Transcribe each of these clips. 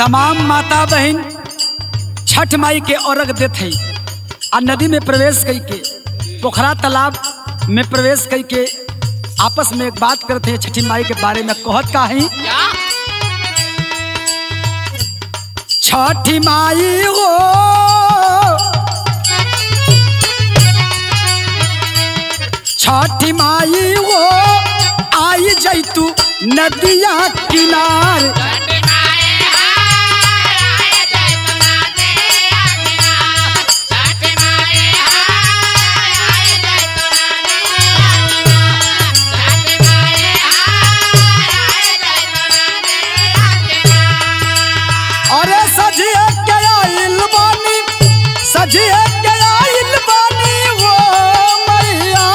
तमाम माता बहन छठ माई के अर्घ देत है आ नदी में प्रवेश कई के पोखरा तालाब में प्रवेश कई के आपस में एक बात करते हैं छठी माई के बारे में कहत का है छठी माई हो छठी माई हो आई जैतू नदिया किनार अरे सजिए के आइल बानी सजिए के आइल बानी वो मैया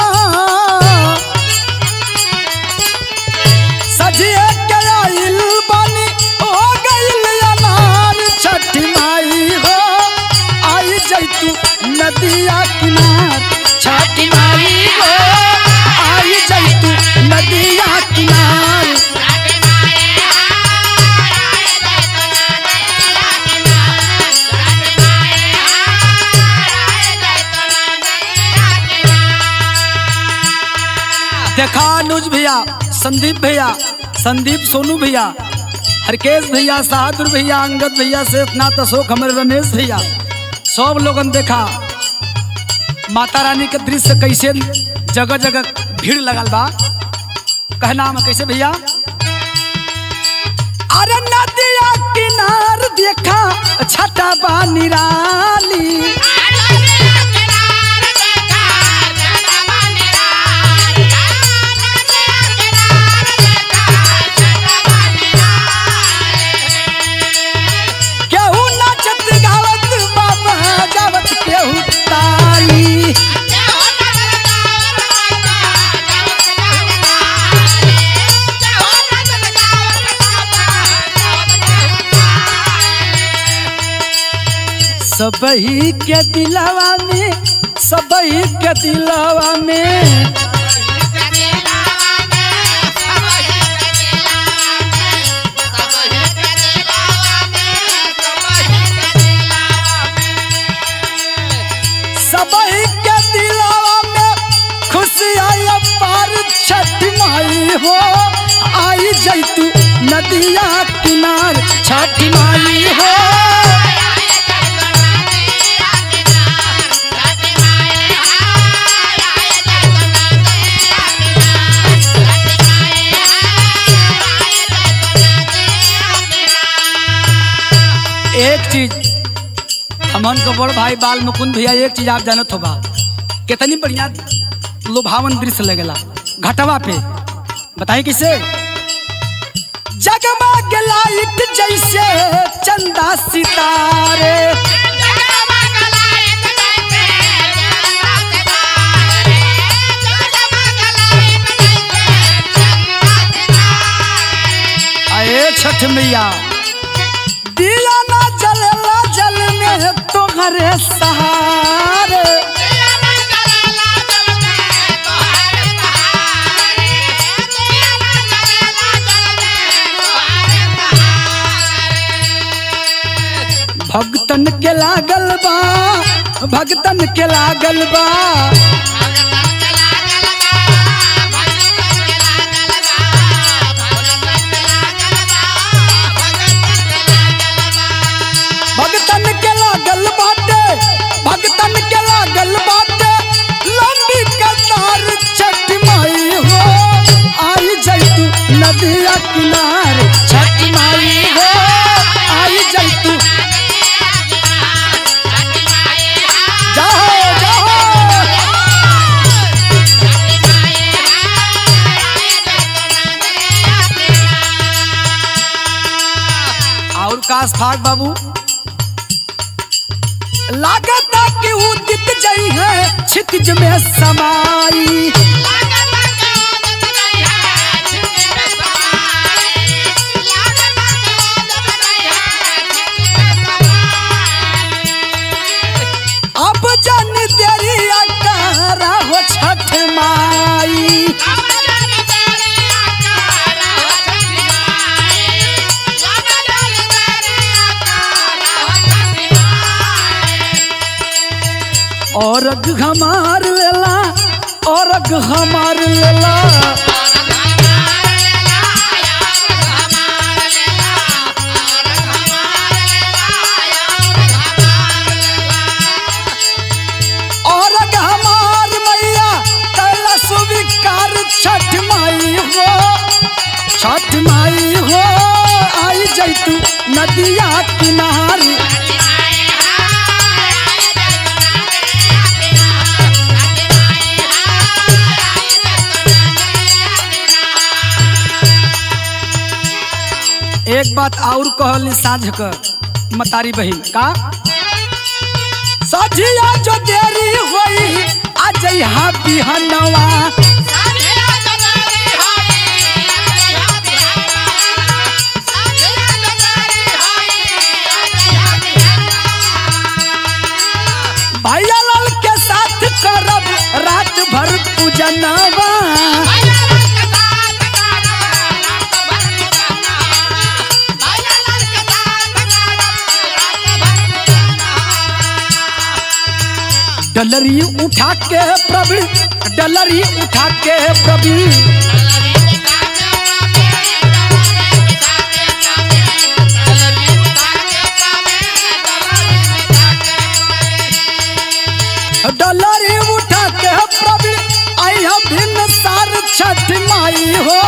सजिए के आइल बानी हो गइल अनार छठी माई हो आई जैतू नदिया किनार छठी माई हो आई जैतू नदिया किनार देखा अनुज भैया संदीप भैया संदीप सोनू भैया हरकेश भैया बहादुर भैया अंगद भैया शेषनाथ अशोक हमारे रमेश भैया सब लोगन देखा माता रानी के दृश्य कैसे जगह जगह भीड़ लगल बा कहना हम कैसे भैया अरे नदिया किनार देखा छठा बा निराली केहू नाचत गावत बाबा जावत केहू ताली सबही के दिलावा में सबही के दिलावा में सबही के दिलावा में खुशी आई पार छठ माई हो आई जैतू नदिया किनार छठ माई हो एक चीज हमन को बड़ भाई बाल मुकुंद भैया एक चीज आप जानत होगा कितनी बढ़िया लुभावन दृश्य लगेला घटवा पे बताइए किसे जगमग लाइट जैसे चंदा सितारे आए छठ मैया दिया ना जलेला जल में तो घरे सहारे भक्तन के लागल बा भक्तन के लागल बा भक्तन के लागल बाटे भक्तन के लागल बाटे लंबी कतार छठ माई हो आई जैतू नदिया किनार छठ माई हो आई जैतू जाओ जाओ और काश फाक बाबू लागत कि उदित जई है छितिज में समाई अब जन देरी अकारा हो छठ माई Thank you. और हमार लेला और हमार लेला और हमार मैया कैला स्वीकार छठ माई हो छठ माई हो आई जैतू नदिया किनारे एक बात और कहली साझ कर मतारी बहिन का सझिया जो देरी होई आ जइहा बिहनवा भैया लाल के साथ करब रात भर पूजनवा डलरी उठा के प्रभु डलरी उठा के प्रभु डलरी उठा के प्रभु आई भिन्न सार छठ माई हो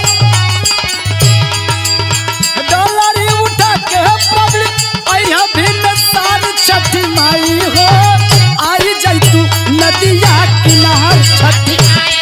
डलरी उठा के प्रभु आई भिन्न सार छठ माई हो आई जैतू नदिया किनार छठ